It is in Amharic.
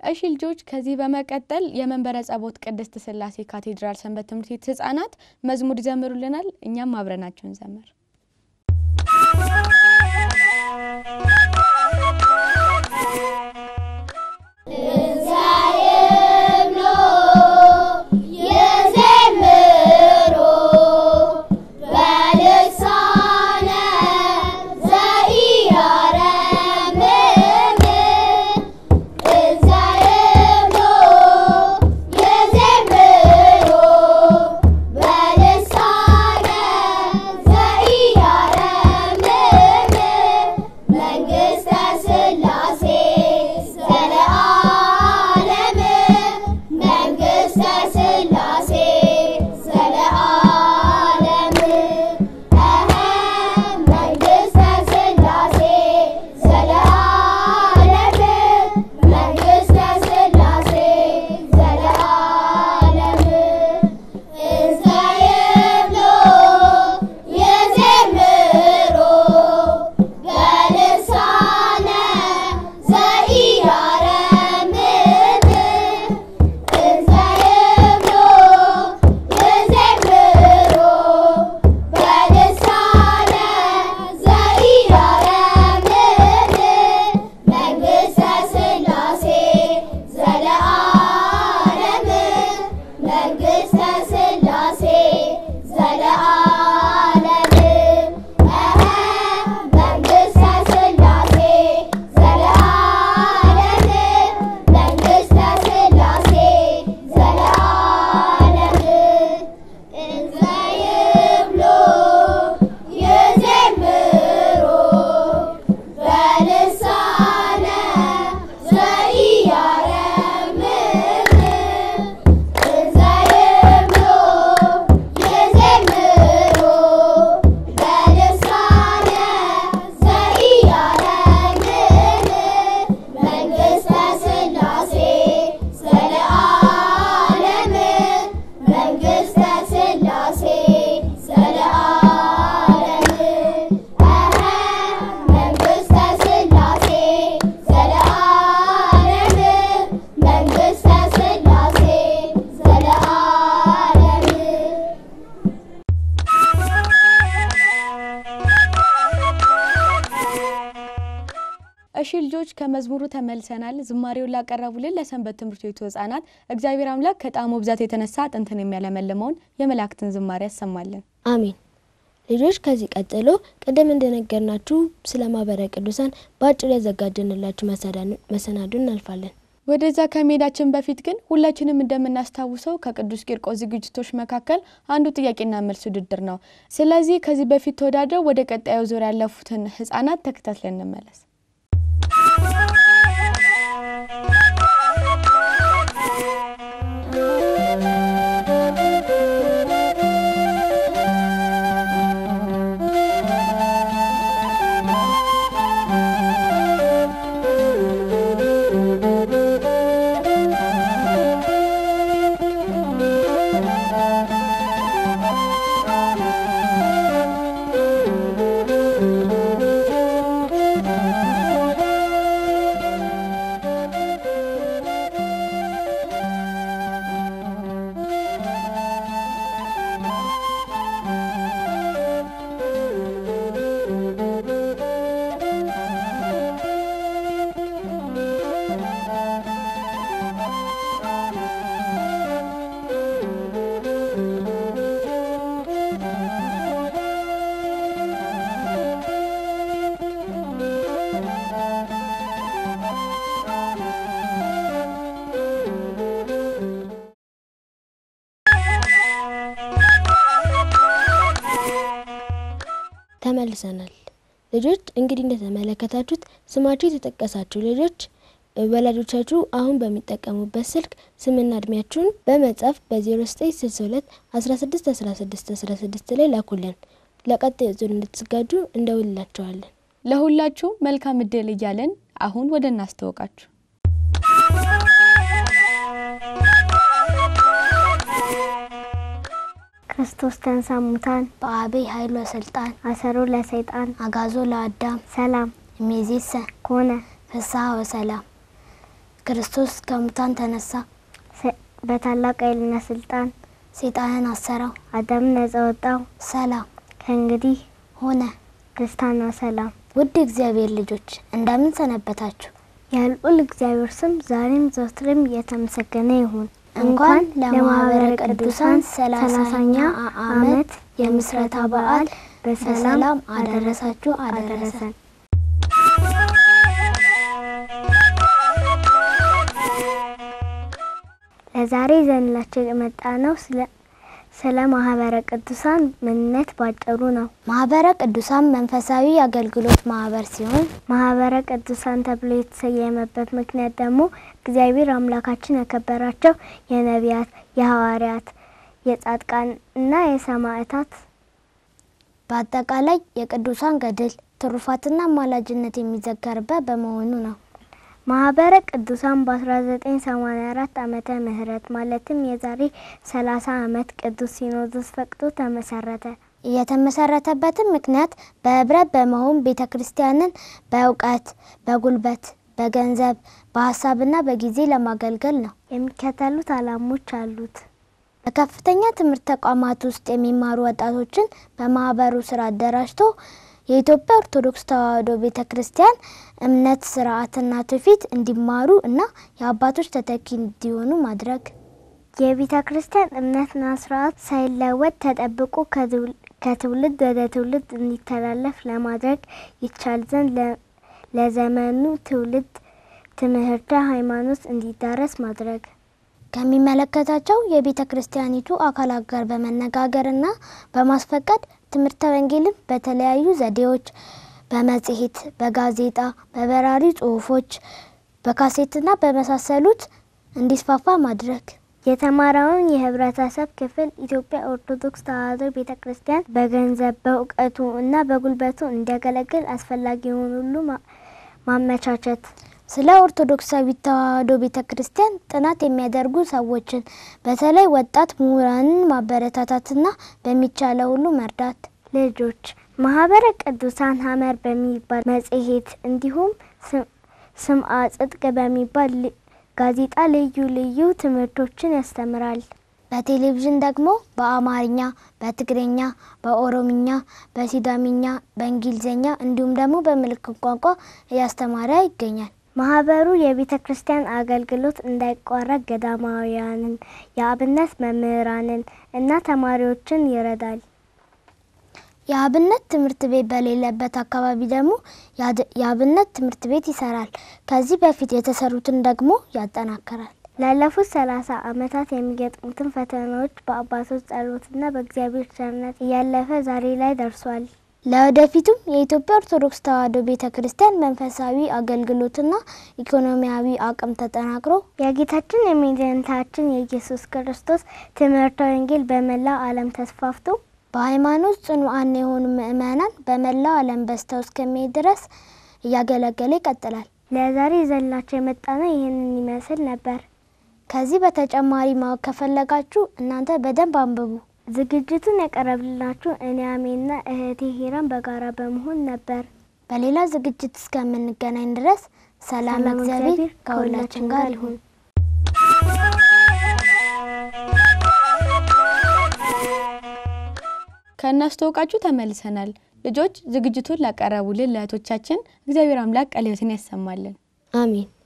እሺ ልጆች፣ ከዚህ በመቀጠል የመንበረ ጸባኦት ቅድስት ሥላሴ ካቴድራል ሰንበት ትምህርት ቤት ሕፃናት መዝሙር ይዘምሩልናል። እኛም አብረናቸው እንዘምር። እሺ ልጆች ከመዝሙሩ ተመልሰናል። ዝማሬውን ላቀረቡልን ለሰንበት ትምህርት ቤቱ ሕፃናት እግዚአብሔር አምላክ ከጣዕሙ ብዛት የተነሳ አጥንትን የሚያለመልመውን የመላእክትን ዝማሬ ያሰማልን። አሜን። ልጆች ከዚህ ቀጥሎ ቅድም እንደነገርናችሁ ስለ ማህበረ ቅዱሳን በአጭሩ ያዘጋጀንላችሁ መሰናዶ እናልፋለን። ወደዛ ከመሄዳችን በፊት ግን ሁላችንም እንደምናስታውሰው ከቅዱስ ቂርቆስ ዝግጅቶች መካከል አንዱ ጥያቄና መልስ ውድድር ነው። ስለዚህ ከዚህ በፊት ተወዳድረው ወደ ቀጣዩ ዙር ያለፉትን ሕፃናት ተከታትለን እንመለስ። ተመልሰናል። ልጆች እንግዲህ እንደተመለከታችሁት ስማችሁ የተጠቀሳችሁ ልጆች ወላጆቻችሁ አሁን በሚጠቀሙበት ስልክ ስምና እድሜያችሁን በመጻፍ በ0962 16 16 16 ላይ ላኩልን። ለቀጣይ ዙር እንድትዘጋጁ እንደውልላቸዋለን። ለሁላችሁ መልካም እድል እያለን አሁን ወደ እናስተዋውቃችሁ። ክርስቶስ ተንሥአ እሙታን በአብይ ኃይል ወስልጣን አሰሮ ለሰይጣን አጋዞ ለአዳም ሰላም እምይእዜሰ ኮነ ፍስሐ ወሰላም። ክርስቶስ ከሙታን ተነሳ፣ ሰ- በታላቅ ኃይልና ስልጣን ሰይጣንን አሰረው፣ አዳምን ነጻ ወጣው። ሰላም ከእንግዲህ ሆነ። ደስታና ሰላም ውድ እግዚአብሔር ልጆች እንደምን ሰነበታችሁ? የልዑል እግዚአብሔር ስም ዛሬም ዘወትርም የተመሰገነ ይሁን። እንኳን ለማህበረ ቅዱሳን ሰላሳኛ ዓመት የምስረታ በዓል በሰላም አደረሳችሁ አደረሰን። ለዛሬ ይዘንላችሁ የመጣ ነው ስለ ስለ ማህበረ ቅዱሳን ምንነት ባጭሩ ነው። ማህበረ ቅዱሳን መንፈሳዊ አገልግሎት ማህበር ሲሆን ማህበረ ቅዱሳን ተብሎ የተሰየመበት ምክንያት ደግሞ እግዚአብሔር አምላካችን ያከበራቸው የነቢያት፣ የሐዋርያት፣ የጻድቃን እና የሰማዕታት በአጠቃላይ የቅዱሳን ገድል ትሩፋትና አማላጅነት የሚዘከርበት በመሆኑ ነው። ማህበረ ቅዱሳን በ1984 ዓመተ ምህረት ማለትም የዛሬ 30 ዓመት ቅዱስ ሲኖዶስ ፈቅዶ ተመሰረተ። የተመሰረተበትም ምክንያት በህብረት በመሆን ቤተ ክርስቲያንን በእውቀት፣ በጉልበት፣ በገንዘብ፣ በሀሳብና በጊዜ ለማገልገል ነው። የሚከተሉት ዓላሞች አሉት። በከፍተኛ ትምህርት ተቋማት ውስጥ የሚማሩ ወጣቶችን በማህበሩ ስራ አደራጅቶ የኢትዮጵያ ኦርቶዶክስ ተዋሕዶ ቤተ ክርስቲያን እምነት፣ ስርዓትና ትውፊት እንዲማሩ እና የአባቶች ተተኪ እንዲሆኑ ማድረግ የቤተ ክርስቲያን እምነትና ስርዓት ሳይለወጥ ተጠብቆ ከትውል- ከትውልድ ወደ ትውልድ እንዲተላለፍ ለማድረግ ይቻል ዘንድ ለ- ለዘመኑ ትውልድ ትምህርተ ሃይማኖት እንዲዳረስ ማድረግ ከሚመለከታቸው የቤተ ክርስቲያኒቱ አካላት ጋር በመነጋገርና በማስፈቀድ ትምህርተ ወንጌልን በተለያዩ ዘዴዎች በመጽሔት፣ በጋዜጣ፣ በበራሪ ጽሁፎች፣ በካሴትና በመሳሰሉት እንዲስፋፋ ማድረግ የተማረውን የህብረተሰብ ክፍል ኢትዮጵያ ኦርቶዶክስ ተዋሕዶ ቤተ ክርስቲያን በገንዘብ በእውቀቱ እና በጉልበቱ እንዲያገለግል አስፈላጊውን ሁሉ ማ- ማመቻቸት ስለ ኦርቶዶክሳዊት ተዋሕዶ ቤተ ክርስቲያን ጥናት የሚያደርጉ ሰዎችን በተለይ ወጣት ምሁራንን ማበረታታትና በሚቻለው ሁሉ መርዳት ልጆች ማህበረ ቅዱሳን ሀመር በሚባል መጽሔት እንዲሁም ስም- ስምዐ ጽድቅ በሚባል ል- ጋዜጣ ልዩ ልዩ ትምህርቶችን ያስተምራል። በቴሌቪዥን ደግሞ በአማርኛ፣ በትግርኛ፣ በኦሮምኛ፣ በሲዳሚኛ፣ በእንግሊዝኛ እንዲሁም ደግሞ በምልክት ቋንቋ እያስተማረ ይገኛል። ማህበሩ የቤተ ክርስቲያን አገልግሎት እንዳይቋረጥ ገዳማውያንን፣ የአብነት መምህራንን እና ተማሪዎችን ይረዳል። የአብነት ትምህርት ቤት በሌለበት አካባቢ ደግሞ ያድ- የአብነት ትምህርት ቤት ይሰራል። ከዚህ በፊት የተሰሩትን ደግሞ ያጠናክራል። ላለፉት ሰላሳ ዓመታት የሚገጥሙትን ፈተናዎች በአባቶች ጸሎትና በእግዚአብሔር ቸርነት እያለፈ ዛሬ ላይ ደርሷል። ለወደፊቱም የኢትዮጵያ ኦርቶዶክስ ተዋሕዶ ቤተ ክርስቲያን መንፈሳዊ አገልግሎትና ኢኮኖሚያዊ አቅም ተጠናክሮ የጌታችን የመድኃኒታችን የኢየሱስ ክርስቶስ ትምህርተ ወንጌል በመላው ዓለም ተስፋፍቶ በሃይማኖት ጽኑዓን የሆኑ ምእመናን በመላው ዓለም በዝተው እስከሚሄድ ድረስ እያገለገለ ይቀጥላል። ለዛሬ ይዘንላችሁ የመጣነው ይህንን ይመስል ነበር። ከዚህ በተጨማሪ ማወቅ ከፈለጋችሁ እናንተ በደንብ አንብቡ። ዝግጅቱን ያቀረብላችሁ እኔ አሜና እህቴ ሂራን በጋራ በመሆን ነበር። በሌላ ዝግጅት እስከምንገናኝ ድረስ ሰላም ሰላም እግዚአብሔር እግዚአብሔር ከሁላችን ጋር ይሁን። ከእናስተዋወቃችሁ ተመልሰናል። ልጆች ዝግጅቱን ላቀረቡልን ለእህቶቻችን እግዚአብሔር አምላክ ቃለ ሕይወትን ያሰማልን። አሜን።